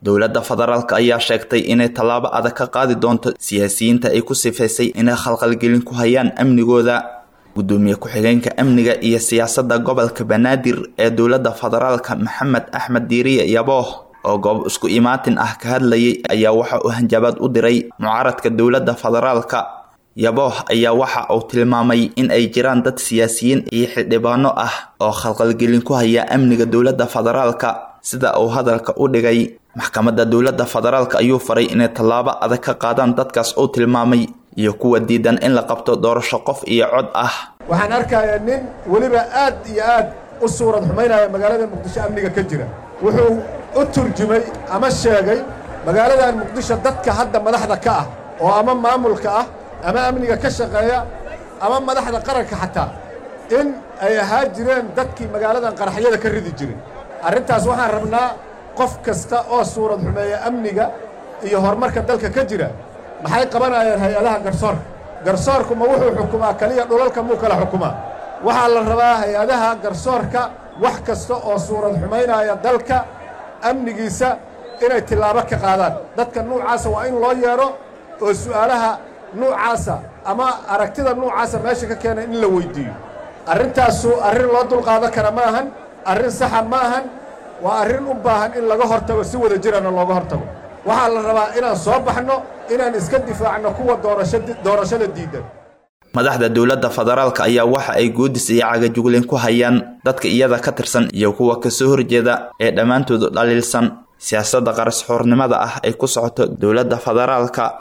dowladda federaalka ayaa sheegtay inay tallaabo adag ka qaadi doonto siyaasiyiinta ay ku sifaysay inay khalqalgelin ku hayaan amnigooda gudoomiye ku-xigeenka amniga iyo siyaasadda gobolka banaadir ee dowladda federaalka maxamed axmed diiriye yabooh oo goob isku imaatin ah ka hadlayay ayaa waxa uu hanjabaad u diray mucaaradka dowladda federaalka yabooh ayaa waxa uu tilmaamay in ay jiraan dad siyaasiyiin iyo xildhibaano ah oo khalqalgelin ku haya amniga dowladda federaalka sida uu hadalka u dhigay maxkamadda dowladda federaalka ayuu faray inay tallaabo adag ka qaadaan dadkaas uu tilmaamay iyo kuwa diidan in la qabto doorasho qof iyo cod ah waxaan arkayaa nin weliba aad iyo aad u suurad xumaynaya magaalada muqdisho amniga ka jira wuxuu u turjumay ama sheegay magaaladan muqdisho dadka hadda madaxda ka ah oo ama maamulka ah ama amniga ka shaqeeya ama madaxda qaranka xataa in ay ahaa jireen dadkii magaaladan qaraxyada ka ridi jiray arrintaas waxaan rabnaa qof kasta oo suurad xumeeya amniga iyo horumarka dalka ka jira maxay qabanayaan hay-adaha garsoorka garsoorku ma wuxuu xukumaa keliya dhulalka muu kala xukumaa waxaa la rabaa hay-adaha garsoorka wax kasta oo suurad xumaynaya dalka amnigiisa inay tillaabo ka qaadaan dadka nuucaasa waa in loo yeedho oo su'aalaha nuucaasa ama aragtida nuucaasa meesha ka keenay in la weyddiiyo arrintaasu arrin loo dulqaadan kara ma ahan arrin saxa ma ahan waa arrin u baahan in laga hortago si wada jirana looga hortago waxaa la rabaa inaan soo baxno inaan iska difaacno kuwa doorashada diidan madaxda dowladda federaalka ayaa waxa ay goodis iyo cagajuglin ku hayaan dadka iyada ka tirsan iyo kuwa kasoo horjeeda ee dhammaantoodu dhaliilsan siyaasadda qaras xoornimada ah ay ku socoto dowladda federaalka